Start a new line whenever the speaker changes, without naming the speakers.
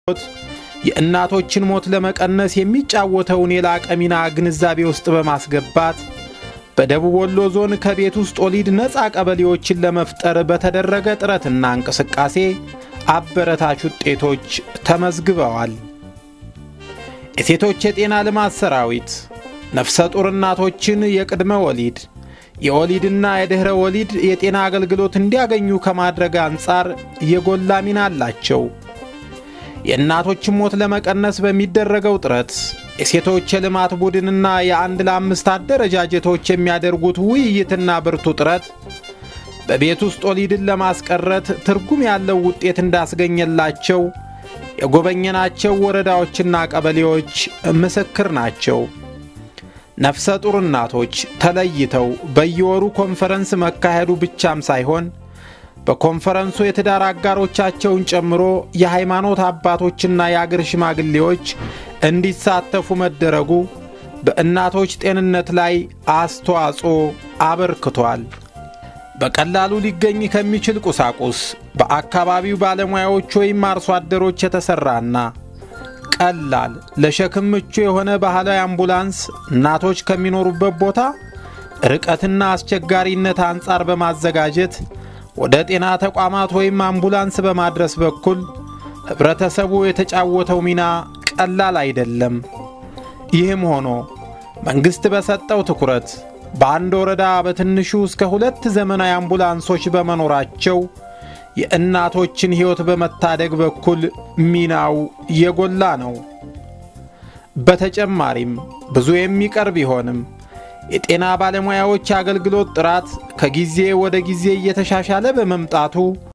የእናቶችን ሞት ለመቀነስ የሚጫወተውን የላቀ ሚና ግንዛቤ ውስጥ በማስገባት በደቡብ ወሎ ዞን ከቤት ውስጥ ወሊድ ነፃ ቀበሌዎችን ለመፍጠር በተደረገ ጥረትና እንቅስቃሴ አበረታች ውጤቶች ተመዝግበዋል። የሴቶች የጤና ልማት ሰራዊት ነፍሰ ጡር እናቶችን የቅድመ ወሊድ የወሊድና የድኅረ ወሊድ የጤና አገልግሎት እንዲያገኙ ከማድረግ አንጻር የጎላ ሚና አላቸው። የእናቶችን ሞት ለመቀነስ በሚደረገው ጥረት የሴቶች የልማት ቡድንና የአንድ ለአምስት አደረጃጀቶች የሚያደርጉት ውይይትና ብርቱ ጥረት በቤት ውስጥ ወሊድን ለማስቀረት ትርጉም ያለው ውጤት እንዳስገኘላቸው የጎበኘናቸው ወረዳዎችና ቀበሌዎች ምስክር ናቸው። ነፍሰ ጡር እናቶች ተለይተው በየወሩ ኮንፈረንስ መካሄዱ ብቻም ሳይሆን በኮንፈረንሱ የትዳር አጋሮቻቸውን ጨምሮ የሃይማኖት አባቶችና የአገር ሽማግሌዎች እንዲሳተፉ መደረጉ በእናቶች ጤንነት ላይ አስተዋጽኦ አበርክቷል። በቀላሉ ሊገኝ ከሚችል ቁሳቁስ በአካባቢው ባለሙያዎች ወይም አርሶ አደሮች የተሠራና ቀላል ለሸክም ምቹ የሆነ ባህላዊ አምቡላንስ እናቶች ከሚኖሩበት ቦታ ርቀትና አስቸጋሪነት አንጻር በማዘጋጀት ወደ ጤና ተቋማት ወይም አምቡላንስ በማድረስ በኩል ኅብረተሰቡ የተጫወተው ሚና ቀላል አይደለም። ይህም ሆኖ መንግሥት በሰጠው ትኩረት በአንድ ወረዳ በትንሹ እስከ ሁለት ዘመናዊ አምቡላንሶች በመኖራቸው የእናቶችን ሕይወት በመታደግ በኩል ሚናው የጎላ ነው። በተጨማሪም ብዙ የሚቀር ቢሆንም የጤና ባለሙያዎች የአገልግሎት ጥራት ከጊዜ ወደ ጊዜ እየተሻሻለ በመምጣቱ